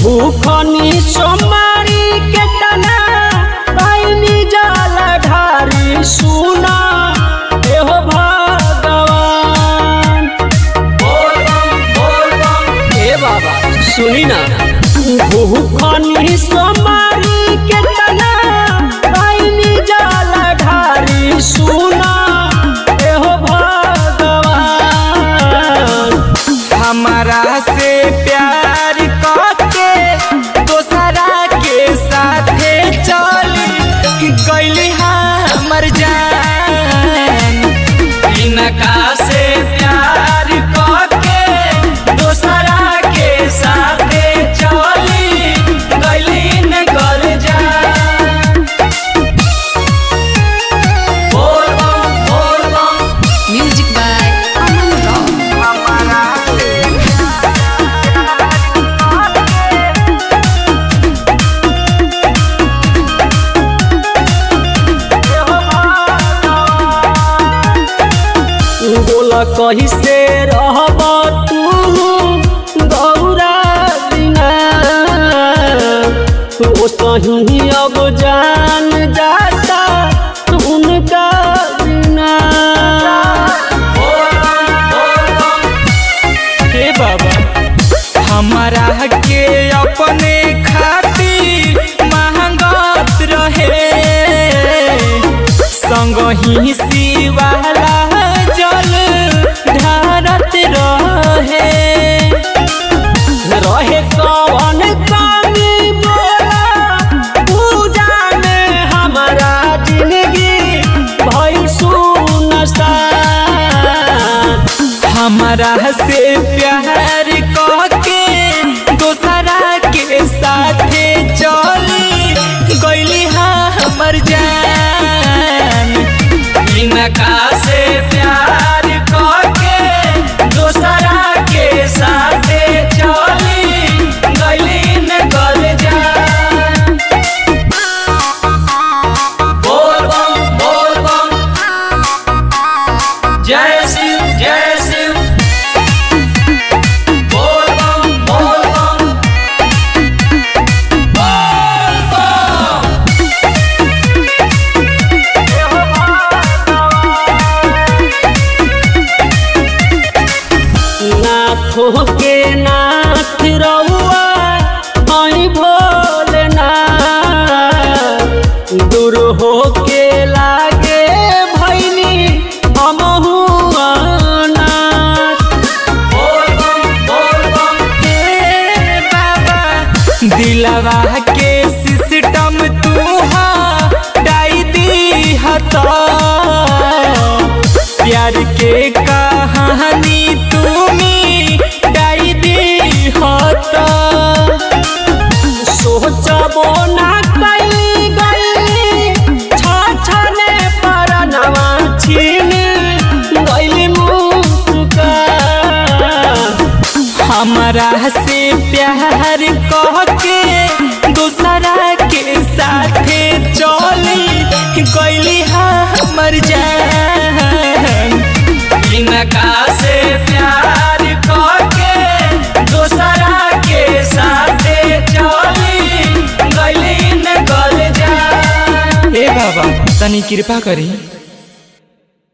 भूखनी सोमारी के तना पाइनी जल ढारी सुना एहो भगवान हे बाबा सुनी ना भूखनी सोमारी के तना पाइनी जल ढारी सुना एहो भगवान हमारा से प्यार करके दोसरा के साथे चली गईली हमर जान इनका से प्यार करके दोसरा के साथे चली गईली न घर जान बोल बम बोल बम Music by Aman Rock. हमारा से बोला कही से रहब तू गौरा बिना ओ सही अब जान जाता उनका बिना हे बाबा हमारा के अपने खातिर महंगत रहे संग ही शिवाला जल ढारत रहे रहे कौन कमी बोला पूजा में हमारा जिंदगी भई सुनसान हमारा से प्यार करके दोसरा के साथे चली गईली हमर जान इनका से प्यार करके दोसरा के साथे चली गईली न गल जान बोल बम बोल बम जय शिव जय शिव बोल बम बोल बम बोल बम नाथों के नाथ रउआ हई भोलेनाथ दूर हो के लागे भैनी हमहू अनाथ बोल बम बोल बम हे बाबा दिलवा के सिस्टम तू डाई दी हता प्यार के कहानी तुमी डाई दी हता सोचबो ना कैली गईली छाछने परनवा छीनी गईली मुस्का हमारा से प्यार कह के दूसरा के साथे चली गईली हमर जान इनका से प्यार कह के दूसरा के साथे चली गईली न गल जान हे बाबा तनी कृपा करी